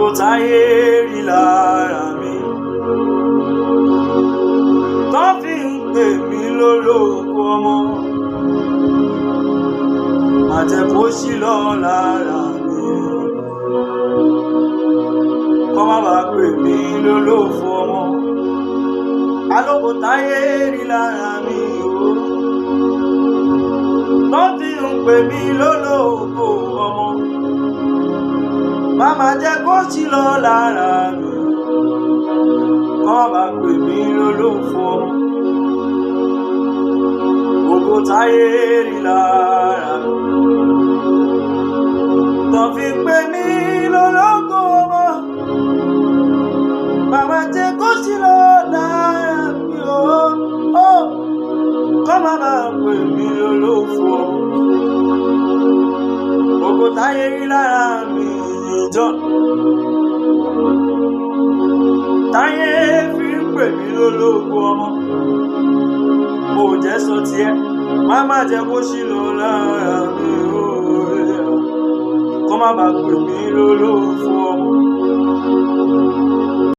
Gbogbo táyé rí lára mi. Tó fi ń pè mí lólógo ọmọ. Má jẹ́ kó ṣí lọ lára mi. Kọ́ má bàa pè mí lólófo ọmọ. Alógo táyé rí lára mi o. Tó fi ń pè mí lólógo ọmọ. Màmá jẹ́ kó ṣí lọ lára mi. Kọ́ má bàa pè mí lólófo ọmọ. Gbogbo táyé rí lára mi. Tó fi pè mí lólógo ọmọ. Màmá jẹ́ kó ṣí lọ lára mi o. o. Kọ́ má bàa pè mí lólófo ọmọ. Gbogbo táyé rí lára mi ìjọ. Táyé fi ń pè mí lólógo ọmọ. Mo jẹ́ sọ tiẹ̀, má má jẹ́ kó ṣí lọ lára mi o. Kọ́ má bàa pè mí lólófo ọmọ.